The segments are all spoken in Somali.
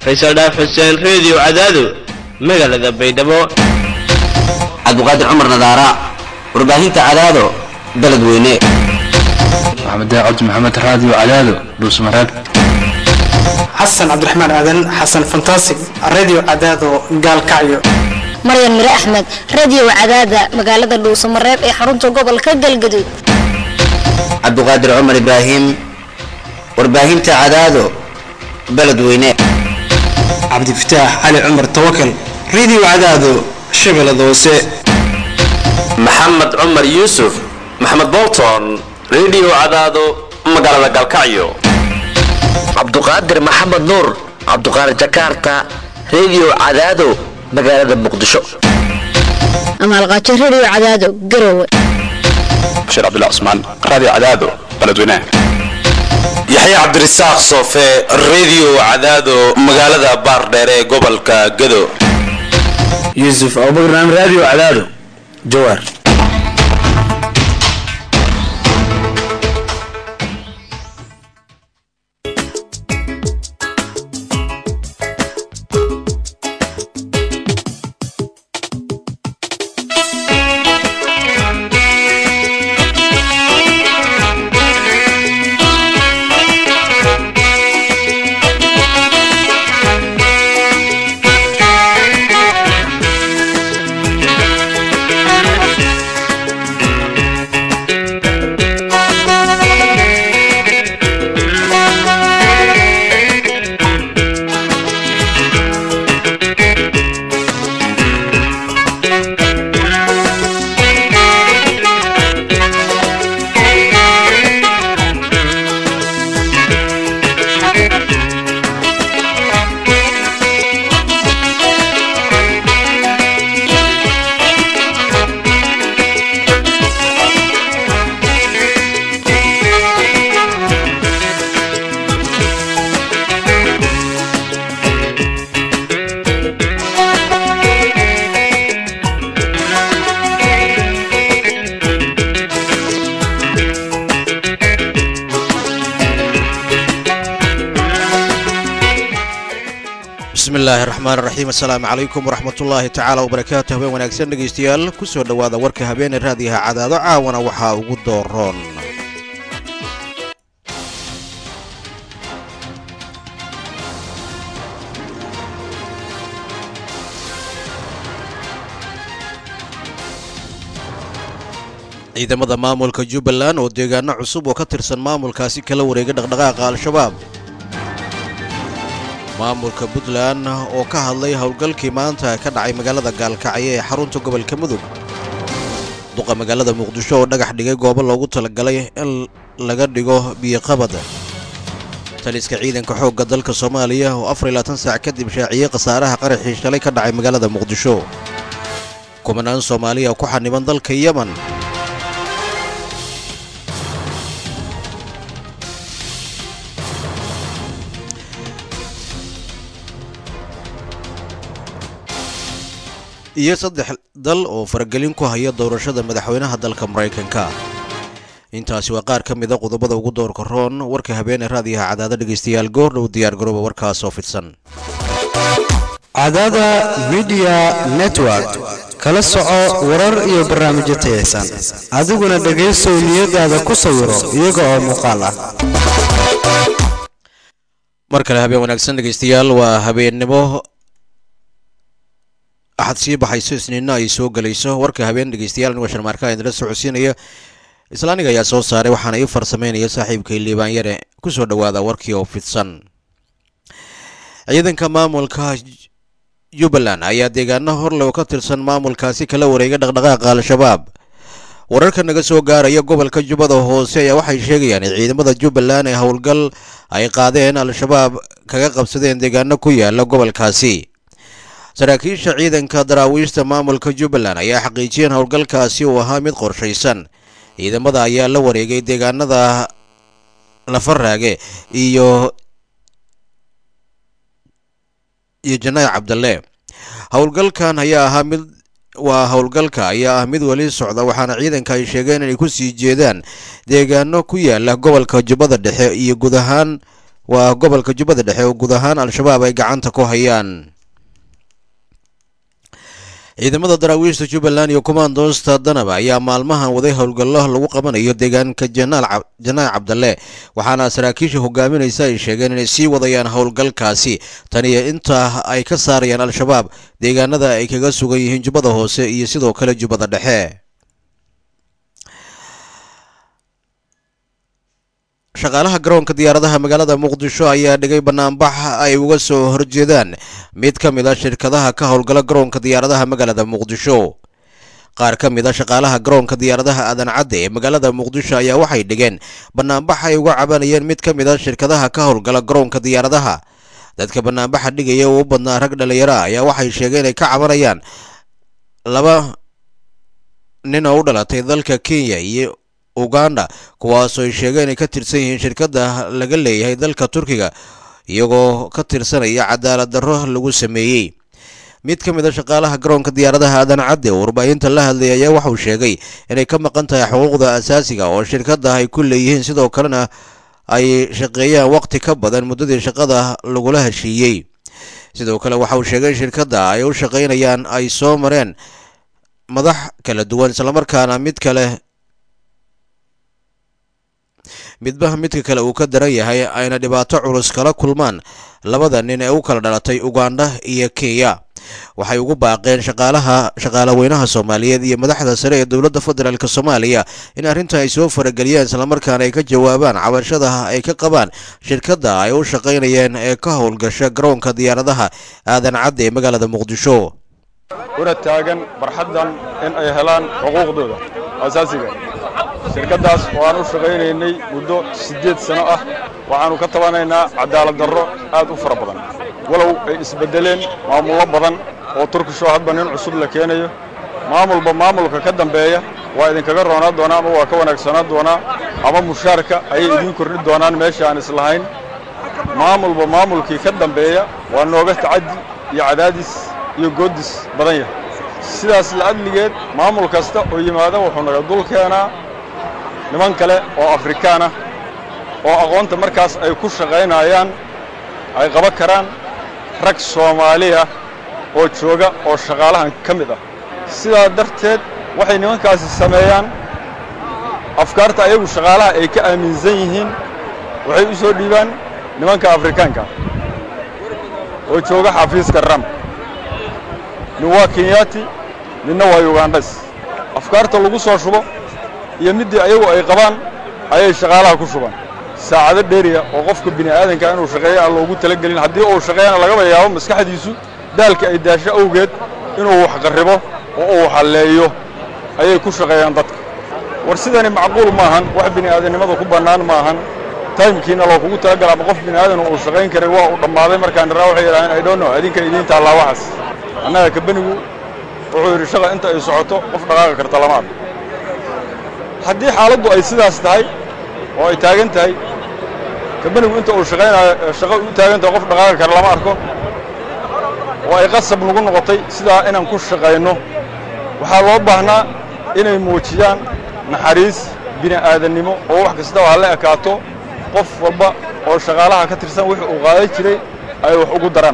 faysal dhaaf xuseen reediyo cadaado magaalada baydhabo cabdiqaadir cumar nadaara warbaahinta cadaado beledweyne maxamed cabdi maxamed raadiyo cadaado dhuusmareeb xasan cabdiraxmaan aadan xasan fantasig radio cadaado gaalkacyo maryan mire axmed radio cadaada magaalada dhuusamareeb ee xarunta gobolka galgaduud cabdiqaadir cumar ibraahim warbaahinta cadaado beledweyne cabdifataax cali cumar tawakal radio cadaado shabeellada hoose maxamed cumar yuusuf maxamed bolton radio cadaado magaalada galkacyo cabduqaadir maxamed nuur cabduqaadir jakarta radio cadaado magaalada muqdisho amaalqaajo radio cadaado garowe bashiir cabdullah cusmaan raadiyo cadaado beledweynaha yaxye cabdirasaaq soofe radio cadaado magaalada baardheer ee gobolka gado yuusuf abubakar radio cadaado jawaar bismillaahi raxmaan raxiim assalaamu calaykum waraxmatullaahi tacaala wabarakaatu habeen wanaagsan dhegaystayaal ku soo dhowaada warka habeene raadiyaha cadaado caawana waxaa ugu dooroon ciidamada maamulka jubbaland oo deegaano cusub oo ka tirsan maamulkaasi kala wareegay dhaqdhaqaaqa al-shabaab maamulka puntland oo ka hadlay howlgalkii maanta ka dhacay magaalada gaalkacyo ee xarunta gobolka mudug duqa magaalada muqdisho oo dhagax dhigay goobo loogu talagalay in laga dhigo biyoqabad taliska ciidanka xoogga dalka soomaaliya oo afar iyo labaatan saac kadib shaaciyey khasaaraha qaraxii shalay ka dhacay magaalada muqdisho kumanaan soomaaliya ku xaniban dalka yemen iyo saddex dal oo faragelin ku haya doorashada madaxweynaha dalka maraykanka intaasi waa qaar ka mida qodobada ugu doorka roon warka habeene raadiyaha cadaado dhegaystayaal goordhow diyaargarooba warkaasoo fidsan cadaada midiya network kala soco warar iyo barnaamijyo tayaysan adiguna dhegaysow niyadaada ku sawiro iyaga oo muuqaal ah mar kale habeen wanaagsan dhegaystayaal waa habeennimo axad sii baxayso isniinna ay soo gelayso warka habeen dhegeystayaal anigo sharmaarka idinla socodsiinaya islaaniga ayaa soo saaray waxaana ii farsameynaya saaxiibkay liibaan yare ku soo dhowaada warkii oo fidsan ciidanka maamulka jubbaland ayaa deegaano horlow ka tirsan maamulkaasi kala wareegay dhaqdhaqaaqa al-shabaab wararka naga soo gaaraya gobolka jubbada hoose ayaa waxay sheegayaan in ciidamada jubbaland ee howlgal ay qaadeen al-shabaab kaga qabsadeen deegaano ku yaala gobolkaasi saraakiisha ciidanka daraawiishta maamulka jubbaland ayaa xaqiijiyeen howlgalkaasi uu ahaa mid qorshaysan ciidamada ayaa la wareegay deegaanada lafaraage iyo iyo janaac cabdalle howlgalkan ayaa ahaa mid waa howlgalka ayaa ah mid weli socda waxaana ciidanka ay sheegeen inay ku sii jeedaan deegaano ku yaala gobolka jubbada dhexe iyo guud ahaan waa gobolka jubbada dhexe oo guud ahaan al-shabaab ay gacanta ku hayaan ciidamada daraawiishta jubbaland iyo kumaandoosta danaba ayaa maalmahan waday howlgallo lagu qabanayo deegaanka janaal janaac cabdalle waxaana saraakiisha hogaaminaysa ay sheegeen inay sii wadayaan howlgalkaasi taniyo intaa ay ka saarayaan al-shabaab deegaanada ay kaga sugan yihiin jubbada hoose iyo sidoo kale jubbada dhexe shaqaalaha garoonka diyaaradaha magaalada muqdisho ayaa dhigay banaanbax ay uga soo horjeedaan mid ka mid a shirkadaha ka howlgala garoonka diyaaradaha magaalada muqdisho qaar ka mid a shaqaalaha garoonka diyaaradaha aadan cadde ee magaalada muqdisho ayaa waxay dhigeen banaanbax ay uga cabanayeen mid ka mid a shirkadaha ka howlgala garoonka diyaaradaha dadka banaanbaxa dhigaya oo u badnaa rag dhalinyaro ah ayaa waxay sheegeen inay ka cabanayaan laba nin oo u dhalatay dalka kenya iyo uganda kuwaasoo ay sheegeen inay ka tirsan yihiin shirkadda laga leeyahay dalka turkiga iyagoo ka tirsanaya cadaalad darro lagu sameeyey mid ka mid a shaqaalaha garoonka diyaaradaha aadan cadde oo warbaahinta la hadlay ayaa waxauu sheegay inay ka maqan tahay xuquuqda asaasiga oo shirkadda ay ku leeyihiin sidoo kalena ay shaqeeyaan waqti ka badan muddadii shaqada lagula heshiiyey sidoo kale waxa uu sheegay in shirkadda ay u shaqaynayaan ay soo mareen madax kala duwan islamarkaana mid kale midba midka kale uu ka daran yahay ayna dhibaato culus kala kulmaan labada nin ee u kala dhalatay uganda iyo kenya waxay ugu baaqeen shaqaalaha shaqaalaweynaha soomaaliyeed iyo madaxda sare ee dowladda federaalk soomaaliya in arrinta ay soo farageliyaan islamarkaana ay ka jawaabaan cabashada ay ka qabaan shirkadda ay u shaqaynayeen ee ka howlgasha garoonka diyaaradaha aadan cadde ee magaalada muqdisho una taagan barxaddan in ay helaan xuquuqdooda asaasiga shirkaddaas oo aan u shaqaynaynay muddo siddeed sano ah waxaannu ka tabanaynaa cadaalad darro aad u fara badan walow ay isbeddeleen maamullo badan oo turkishoo hadba nin cusub la keenayo maamulba maamulka ka dambeeya waa idinkaga roonaa doonaa ama waa ka wanaagsanaan doonaa ama mushaarka ayay idiin kordhin doonaan meesha aan islahayn maamulba maamulkii ka dambeeya waa nooga tacaddi iyo cadaadis iyo goodis badan yahay sidaas la'adligeed maamul kasta oo yimaada wuxuu naga dul keenaa niman kale oo afrikaan ah oo aqoonta markaas ay ku shaqaynayaan ay qaban karaan rag soomaaliya oo jooga oo shaqaalahan ka mid ah sidaa darteed waxay nimankaasi sameeyaan afkaarta ayagu shaqaalaha ay ka aaminsan yihiin waxay u soo dhiibaan nimanka afrikaanka oo jooga xafiiska ram nin waa kenyaati ninna waa yugandhas afkaarta lagu soo shubo iyo middii ayagu ay qabaan ayay shaqaalaha ku shubaan saacado dheeriya oo qofka bini aadanka inuu shaqeeyo aan loogu talagelin haddii uu shaqeeyana lagaba yaabo maskaxdiisu daalka ay daasho awgeed inuu wax qarribo oo uu halleeyo ayay ku shaqeeyaan dadka war sidani macquul maahan wax bini aadannimada ku bannaan maahan taymkiina loo kugu talagala ama qof bini aadan uu shaqayn karay waa uu dhammaaday markaan dharaa waxay yidhahdeen i don't know adinka idiin taallaa waxaas annaga kabenigu wuxuu yidhi shaqa inta ay socoto qof dhaqaaqi karta lama arko haddii xaaladdu ay sidaas tahay oo ay taagan tahay kabenigu inta uu shaqaynayo shaqo u taagan tahay qof dhaqaaqi kara lama arko oo ay qasab nagu noqotay sidaa inaan ku shaqayno waxaa loo baahnaa inay muujiyaan naxariis bini aadannimo oo wax kastaba ha la ekaato qof walba oo shaqaalaha ka tirsan wixii uu qaadan jiray ay wax ugu daraan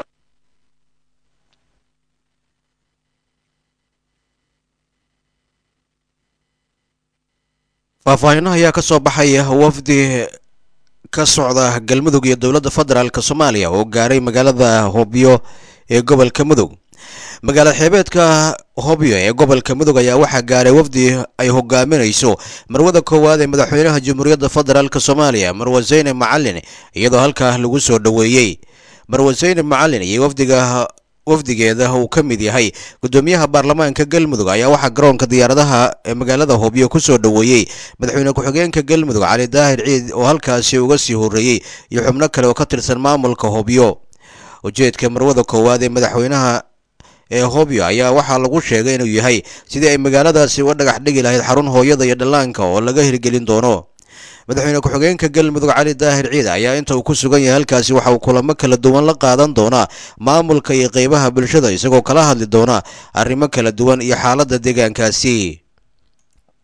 faahfaahinaha ayaa ka soo baxaya wafdi ka socda galmudug iyo dowladda federaalk soomaaliya oo gaaray magaalada hobyo ee gobolka mudug magaalada xeebeedka hobyo ee gobolka mudug ayaa waxaa gaaray wafdi ay hogaaminayso marwada koowaad ee madaxweynaha jamhuuriyadda federaalk soomaaliya marwa zeyne macalin iyadoo halkaa lagu soo dhoweeyey marwa zeyne macalin iyo wafdiga wafdigeeda uu ka mid yahay gudoomiyaha baarlamaanka galmudug ayaa waxaa garoonka diyaaradaha ee magaalada hobyo ku soo dhoweeyey madaxweyne ku-xigeenka galmudug cali daahir ciid oo halkaasi uga sii horreeyey iyo xubno kale oo ka tirsan maamulka hobyo ujeedka marwada koowaad ee madaxweynaha ee hobyo ayaa waxaa lagu sheegay inuu yahay sidii ay magaaladaasi uga dhagax dhigi lahayd xarun hooyada iyo dhallaanka oo laga hirgelin doono madaxweyne ku-xigeenka galmudug cali daahir ciid ayaa inta uu ku sugan yahay halkaasi waxa uu kulamo kala duwan la qaadan doonaa maamulka iyo qeybaha bulshada isagoo kala hadli doona arrimo kala duwan iyo xaaladda deegaankaasi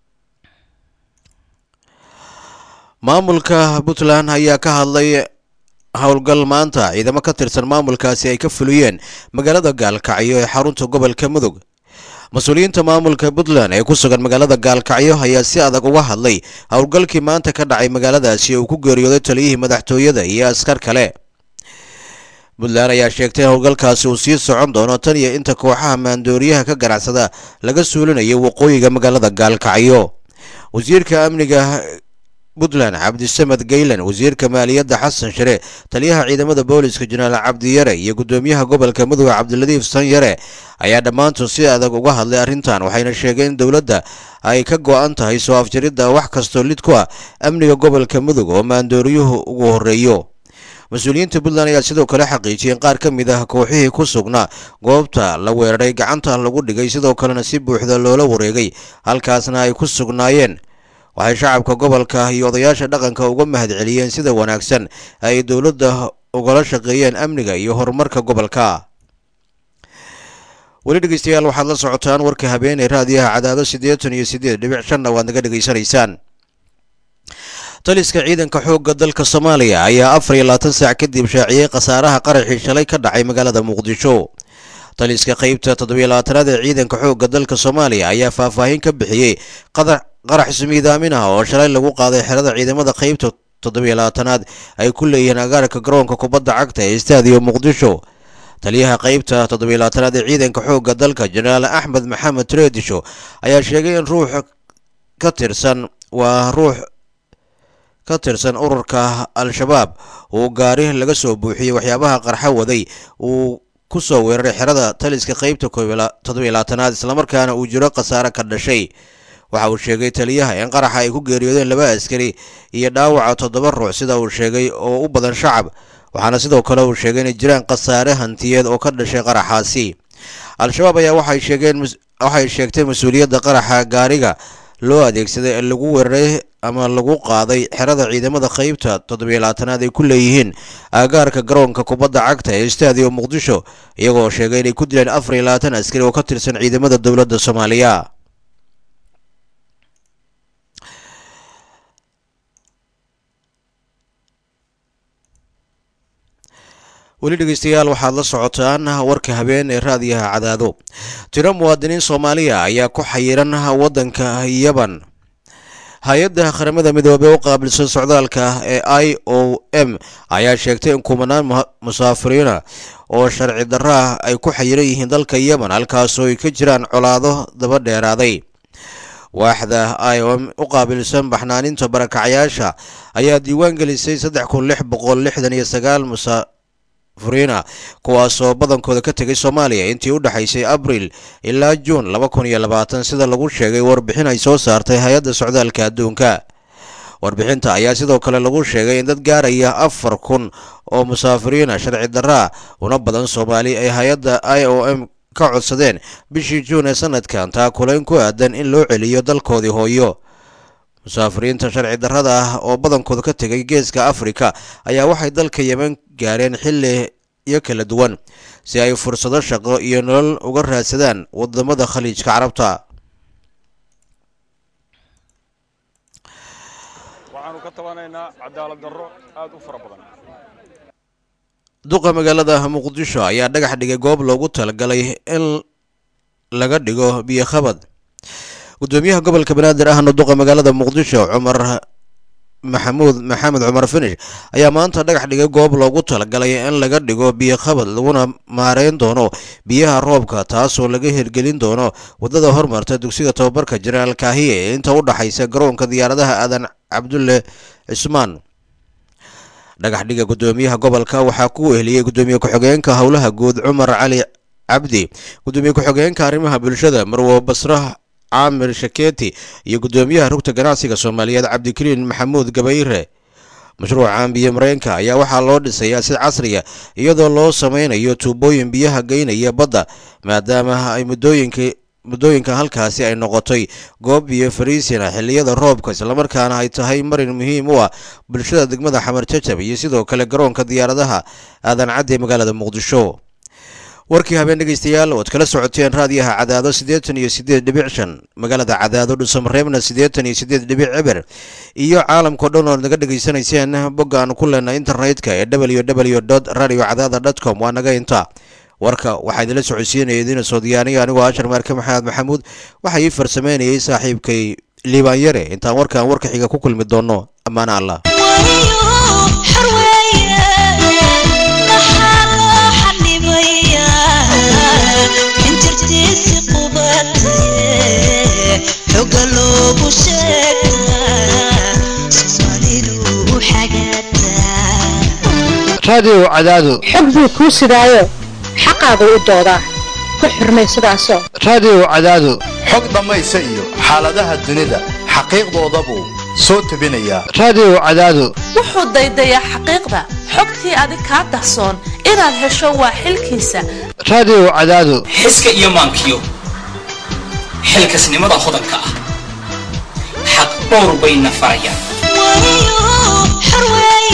maamulka puntland ayaa ka hadlay howlgal maanta ciidamo ka tirsan maamulkaasi ay ka fuliyeen magaalada gaalkacyo ee xarunta gobolka mudug mas-uuliyiinta maamulka puntland ee ku sugan magaalada gaalkacyo ayaa si adag uga hadlay howlgalkii maanta ka dhacay magaaladaasi uu ku geeriyooday taliyihii madaxtooyada iyo askar kale puntland ayaa sheegtay howlgalkaasi uu sii socon doono tan iyo inta kooxaha maandooriyaha ka ganacsada laga suulinayo waqooyiga magaalada gaalkacyo wasiirka amniga puntland cabdisamed gaylan wasiirka maaliyadda xasan share taliyaha ciidamada booliska jenaraal cabdiyare iyo gudoomiyaha gobolka mudug cabdiladiif sanyare ayaa dhammaantood si adag uga hadlay arrintan waxayna sheegeen in dowladda ay ka go-an tahay soo afjaridda wax kastoo lid ku ah amniga gobolka mudug oo maandooriyuhu ugu horreeyo mas-uuliyiinta puntland ayaa sidoo kale xaqiijiyeen qaar ka mid ah kooxihii ku sugnaa goobta la weeraray gacanta lagu dhigay sidoo kalena si buuxda loola wareegay halkaasna ay ku sugnaayeen waxay shacabka gobolka iyo odayaasha dhaqanka uga mahadceliyeen sida wanaagsan ay dowladda ugala shaqeeyeen amniga iyo horumarka gobolka weli dhegeystayaal waxaad la socotaan warka habeenee raadiyaha cadaado siddeetan iyo siddeed dhibic shanna waad naga dhegaysanaysaan taliska ciidanka xoogga dalka soomaaliya ayaa afar iyo labaatan saac kadib shaaciyey khasaaraha qaraxii shalay ka dhacay magaalada muqdisho taliska qeybta toddobiyo labaatanaad ee ciidanka xoogga dalka soomaaliya ayaa faahfaahin ka bixiyey qarax ismiidaamin ah oo shalay lagu qaaday xerada ciidamada qeybta toddobiyo labaatanaad ay ku leeyihiin agaarka garoonka kubadda cagta ee istaadiyo muqdisho taliyaha qeybta toddobiyo labaatanaad ee ciidanka xoogga dalka jenaraal axmed maxamed treedisho ayaa sheegay in ruux ka tirsan waa ruux ka tirsan ururka al-shabaab uu gaari laga soo buuxiyey waxyaabaha qarxa waday uu ku soo weeraray xerada taliska qeybta toddobiyo labaatanaad islamarkaana uu jiro khasaare ka dhashay waxa uu sheegay taliyaha in qaraxa ay ku geeriyoodeen laba askari iyo dhaawaca toddoba ruux sida uu sheegay oo u badan shacab waxaana sidoo kale uu sheegay inay jiraan khasaare hantiyeed oo ka dhashay qaraxaasi al-shabaab ayaa waxay sheegeen waxay sheegtay mas-uuliyadda qaraxa gaariga loo adeegsaday ee lagu weeraray ama lagu qaaday xerada ciidamada qeybta toddobiyo labaatanaad ay ku leeyihiin aagaarka garoonka kubadda cagta ee istaadiyo muqdisho iyagoo sheegay inay ku dileen afar iyo labaatan askari oo ka tirsan ciidamada dowladda soomaaliya weli dhegeystayaal waxaad la socotaan warka habeen ee raadiyaha cadaado tiro muwaadiniin soomaaliya ayaa ku xayiran waddanka yaban hay-adda qaramada midoobey u qaabilsan socdaalka ee i o m ayaa sheegtay in kumanaan musaafiriina oo sharci darra ay ku xayiran yihiin dalka yemen halkaasoo ay ka jiraan colaado daba dheeraaday waaxda i o m u qaabilsan baxnaaninta barakacyaasha ayaa diiwaan gelisay saddex kun lix boqol lixdan iyo sagaal musaafiriina kuwaasoo badankooda ka tegay soomaaliya intii u dhexaysay abril ilaa juun laba kun iyo labaatan sida lagu sheegay warbixin ay soo saartay hay-adda socdaalka adduunka warbixinta ayaa sidoo kale lagu sheegay in dad gaaraya afar kun oo musaafiriina sharci darraa una badan soomaali ay hay-adda i o m ka codsadeen bishii juun ee sanadkan taa kulayn ku aadan in loo celiyo dalkoodii hooyo musaafiriinta sharci darrada ah oo badankooda ka tegay geeska afrika ayaa waxay dalka yemen gaareen xilliyo kala duwan si ay fursado shaqo iyo nolol uga raadsadaan wadamada khaliijka carabta waxaanu ka tabanaynaa cadaalad darro aad u fara badan duqa magaalada muqdisho ayaa dhagax dhigay goob loogu talagalay in laga dhigo biyo khabad gudoomiyaha gobolka banaadir ahna duqa magaalada muqdisho cumar maxamuud maxamed cumar finish ayaa maanta dhagax dhigay goob loogu talagalay in laga dhigo biyo khabad laguna maareyn doono biyaha roobka taasoo laga hirgelin doono wadada hormarta dugsiga tobabarka jenaraal kaahiye ee inta u dhaxaysa garoonka diyaaradaha aadan cabdulle cismaan dhagax dhiga gudoomiyaha gobolka waxaa ku weheliyey gudoomiye ku-xigeenka howlaha guud cumar cali cabdi gudoomiye ku-xigeenka arrimaha bulshada marwo basra caamir shaketi iyo gudoomiyaha rugta ganacsiga soomaaliyeed cabdikariin maxamuud gabayre mashruucan biyo mareenka ayaa waxaa loo dhisayaa si casriya iyadoo loo sameynayo tuubooyin biyaha geynaya badda maadaama ay muddooyinka muddooyinka halkaasi ay noqotay goob biyo fariisina xilliyada roobka islamarkaana ay tahay marin muhiim u ah bulshada degmada xamar jajab iyo sidoo kale garoonka diyaaradaha aadan cadde magaalada muqdisho warkii habeen dhegaystayaal ood kala socoteen raadiyaha cadaado siddeetan iyo siddeed dhibic shan magaalada cadaado dhuusamareebna siddeetan iyo siddeed dhibic ciber iyo caalamkao dhan ood naga dhegaysanayseen bogga aan ku leenay internetka ee w w dot radio cadaada dot com waa naga inta warka waxaa idinla socodsiinaya idiina soo diyaaniya anigoo ashar maarke maxamed maxamuud waxaa ii farsameynayay saaxiibkay liibaan yare intaan warkan warka xiga ku kulmi doono ammaana allah raadiyow cadaado xog buu kuu sidaayo xaqaagu u doodaa ku xurmay sidaasoo raadiyow cadaado xog dhammaysa iyo xaaladaha dunida xaqiiqdoodabuu soo tebinayaa raadiyow cadaado wuxuu daydayaa xaqiiqda xogtii adig kaa dahsoon inaad hesho waa xilkiisa raadiyow cadaado xiska iyo maankiyo xilkasnimada hodanka ah xaq dhowr bayna farayaan